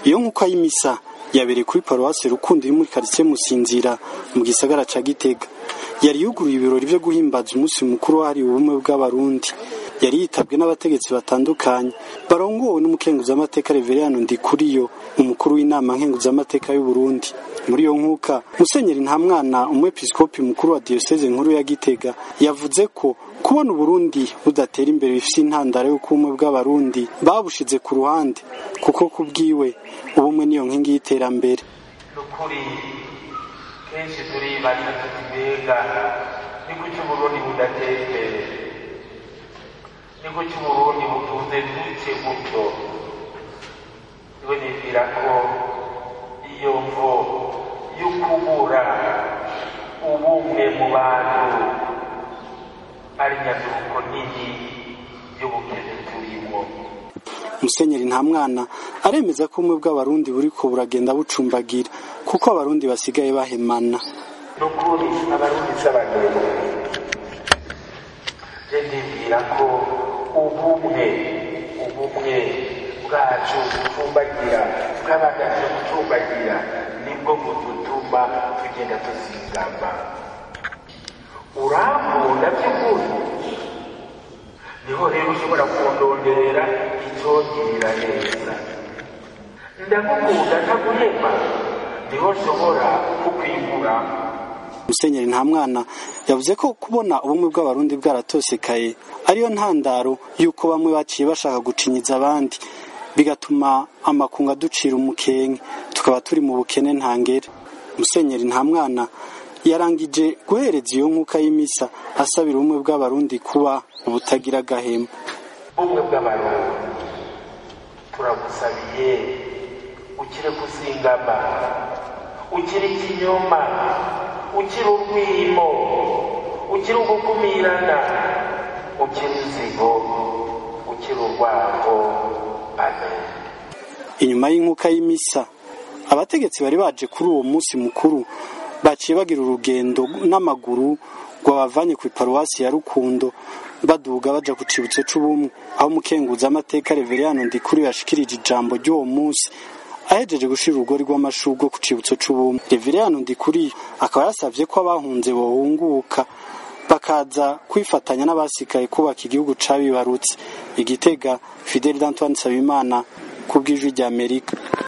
iyo nkuko y'imisa yabereye kuri paruwasi rukundo iri muri karitsiye musinzira mu gisagara ca gitega yari yuguruye ibirori vyo guhimbaza umunsi mukuru wahariwe ubumwe bw'abarundi yari yitabwe n'abategetsi batandukanye barongowe n'umukenguzamateka reveriyano ndikuriyo umukuru w'inama nkenguzamateka y'uburundi muri iyo nkuka musenyeri ntamwana umwepiskopi mukuru wa diyoseze nkuru ya gitega yavuze ko kubona uburundi budatera imbere bifite intandaro y'uko ubumwe bw'abarundi babushize ku ruhande kuko kubwiwe ubumwe niyo nkingi y'iterambere nukuri kenshi turibaza tuti mbega ni kuki uburundi budatera imbere ni kuki uburundi butunze duke gutyo niwe nibwira ko iyo mvo y'ukubura ubumwe mu bantu ari nyaduko nini y'ubukene turimo musenyeri nta mwana aremeza ko ubumwe bw'abarundi buriko buragenda bucumbagira kuko abarundi basigaye bahemana nukuri abarundi s'abantu je ndibwira ko ubumwe ubumwe bwacu bucumbagira bw'abagaje gucumbagira nibwo budutuma tugenda tuzingama urankunda by'ukuri niho rero ushobora kundonderera icyongirira neza ndagukunda ntaguhema niho nshobora kukwigura musenyeri nta mwana yavuze ko kubona ubumwe bw'abarundi bwaratosekaye ariyo ntandaro y'uko bamwe baciye bashaka gucinyiza abandi bigatuma amakungu aducira umukenke tukaba turi mu bukene ntangere musenyeri nta mwana yarangije guhereza iyo nkuka y'imisa asabira ubumwe bw'abarundi kuba ubutagira agahema ubumwe bw'abarundi turagusabiye ukire kuzingama ukire ikinyoma ukire urwimo ukire ugukumirana ukire inzigo ukire urwango amen inyuma y'inkuka y'imisa abategetsi bari baje kuri uwo munsi mukuru baciye bagira urugendo n'amaguru rwabavanye ku iparuwasi ya rukundo baduga baja ku cibutso c'ubumwe aho umukenguza amateka reveriyano ndikuri yashikirije ijambo ry'uwo munsi ahejeje gushira urugori rw'amashurwe ku cibutso c'ubumwe reveriyano ndikuri akaba yasavye ko abahunze bohunguka bakaza kwifatanya n'abasikaye kubaka igihugu cabibarutse igitega fidel d'antoine nsabimana ku bw'ijwi ry'amerika